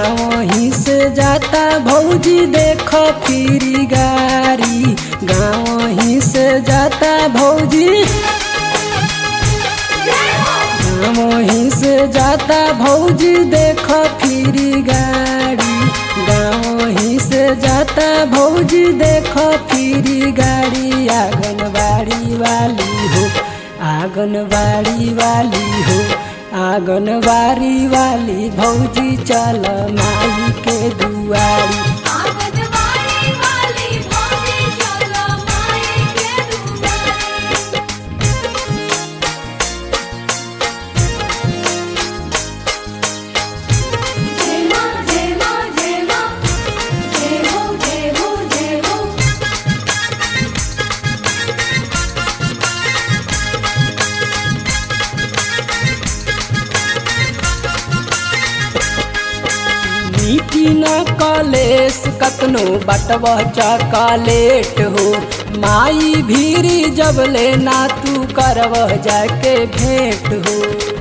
गाँव ही से जाता भौजी देख फिरी गाड़ी गाँव ही से जाता भौजी गाँव ही से जाता भौजी देख फिरी गाड़ी गाँव ही से जाता भौजी देख फिरी गाड़ी आंगनबाड़ी वाली हो आंगनबाड़ी वाली हो आंगनबाड़ी वाली भौजी चल माई के दुआरी आंगनबाड़ी वाली भौजी चलो माई के दुआरी जय मां जय मां जय मां जय हो जय हो जय हो मीठी न कलेस कतनो बटव चॉकलेट हो माई भीरी जब लेना तू करवह जाके भेंट हो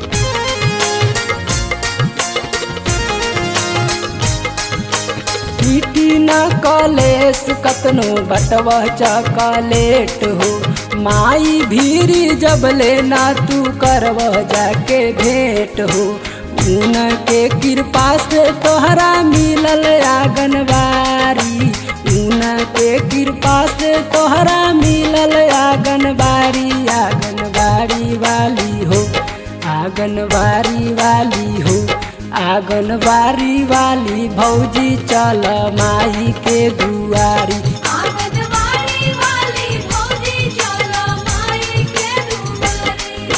मीठी न कलेस कतनो बटव चॉकलेट हो माई भीरी जब लेना तू करवह जाके भेंट हो उनके कृपा से तोहरा मिलल आंगनबाड़ी उनके कृपा से तोहरा मिलल आंगनबाड़ी आंगनबाड़ी वाली हो आंगनबाड़ी वाली हो आंगनबाड़ी वाली भौजी चल माई के दुआरी आंगनबाड़ी वाली भौजी चलो माई के दुआरी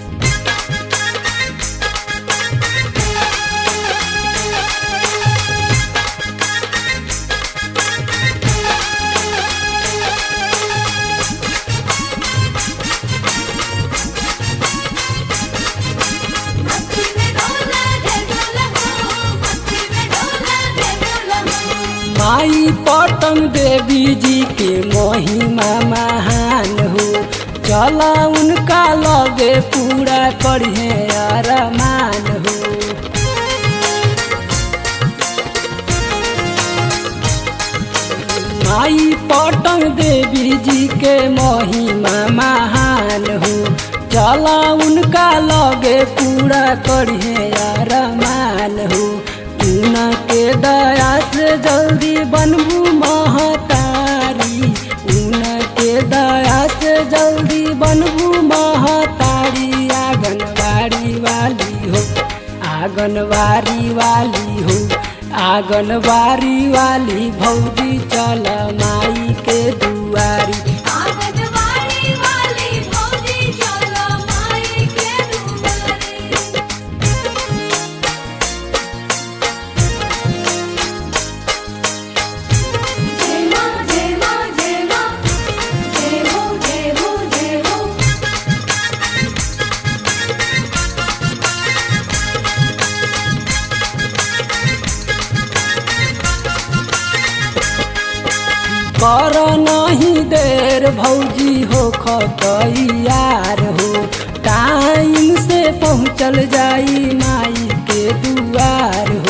मस्ती में डोला जय डोला हो मस्ती में डोला जय डोला हो माई पटन देवी जी के महिमा महान हो चला उनका लगे पूरा करिए अरमान हो माई पटन देवी जी के महिमा महान हो चला उनका लगे पूरा करिए अरमान हो उनके दया से जल्दी बनबू महतारी उनके दया से जल्दी बनबू महतारी आंगनबाड़ी वाली हो आंगनबाड़ी वाली हो आंगनबाड़ी वाली भौजी चल माई के दुआरी आंगनबाड़ी वाली भौजी चलो माई के दुआरी जय मां जय मां जय मां जय हो जय हो जय हो कर नहीं देर भौजी हो खतैयार हो टाइम से पहुँचल जाई माई के दुआर हो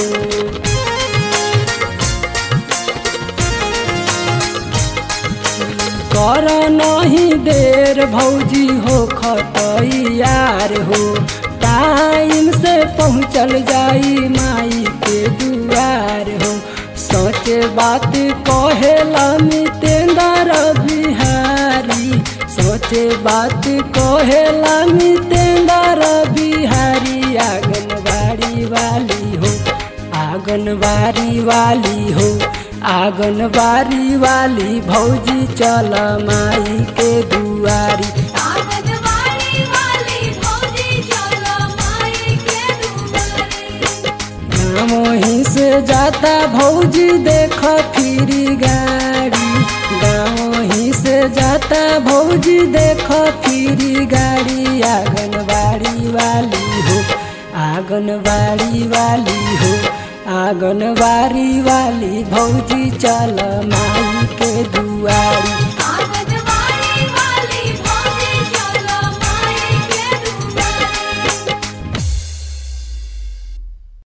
कर नहीं देर भौजी हो खतैयार हो टाइम से पहुँचल जाई माई के दुआर हो सोचे बात कहेला मितेंद्र बिहारी सोचे बात कहेला मितेंद्र बिहारी आंगनबाड़ी वाली हो आंगनबाड़ी वाली हो आंगनबाड़ी वाली भौजी चल माई के दुआरी आंगनबाड़ी वाली भौजी चलो माई के दुआरी गाँव ही से जाता भौजी देख फिरी गाड़ी गाँव ही से जाता भौजी देख फिरी गाड़ी आंगनबाड़ी वाली हो आंगनबाड़ी वाली हो आंगनबाड़ी वाली भौजी चल माई के दुआरी